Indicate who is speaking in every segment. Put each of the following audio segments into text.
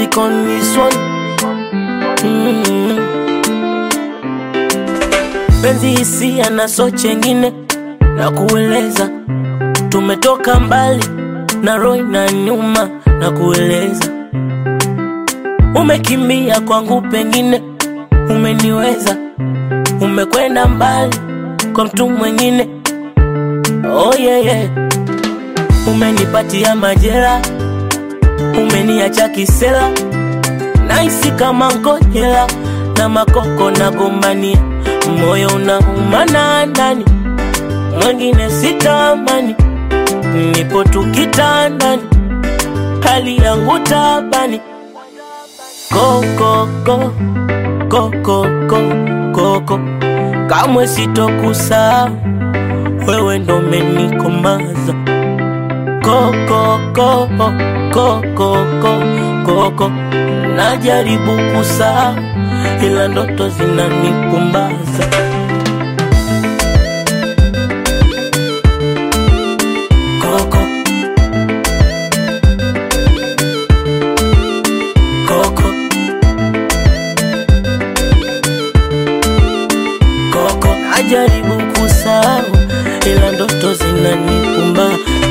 Speaker 1: take on this one. Mm. Penzi hisia na so chengine na kueleza, tumetoka mbali na roho na nyuma na kueleza, umekimbia kwangu, pengine umeniweza, umekwenda mbali kwa mtu mwengine. Oh yeah, yeah. Umenipatia majera, umeniacha kisela, naisi kama ngojela na makoko na gombania, moyo unaumana ndani, mwengine sitamani, nipo tu kitandani, hali yangu tabani, kokoko kokoko koko, kamwe sitokusahau wewe ndo umenikomaza koko koko koko koko, najaribu kusahau ila ndoto zinanipumbaza. Koko koko koko, najaribu kusahau ila ndoto zinanipumba.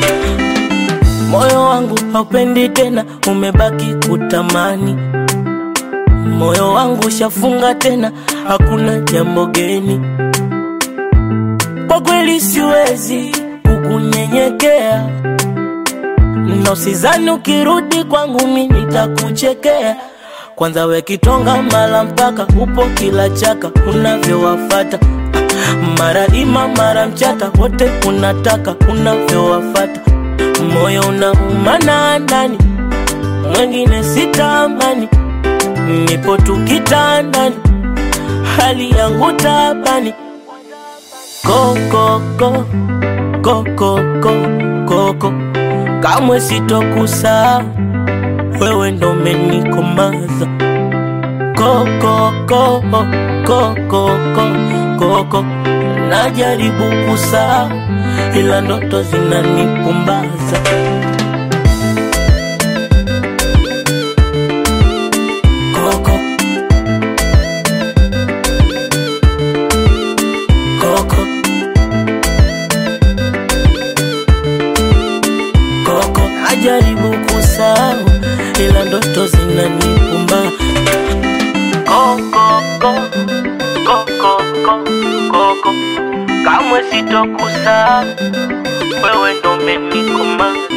Speaker 1: Moyo wangu haupendi tena, umebaki kutamani. Moyo wangu shafunga tena, hakuna jambo geni. Kwa kweli siwezi kukunyenyekea, na usizani ukirudi kwangu mi nitakuchekea. Kwanza we kitonga mala mpaka upo kila chaka unavyowafata mara ima mara mchata wote unataka unavyowafata moyo unaumana ndani mwengine sitamani nipo tu kitandani hali yangu tabani kokoko kokoko koko kamwe sitokusahau wewe ndo umenikomaza kokoko kokoko koko najaribu kusahau ila ndoto zinanipumbaza koko koko koko najaribu kusahau ila ndoto zinanipumba koko koko koko koko kamwe sitokusahau wewe ndo umenikomaza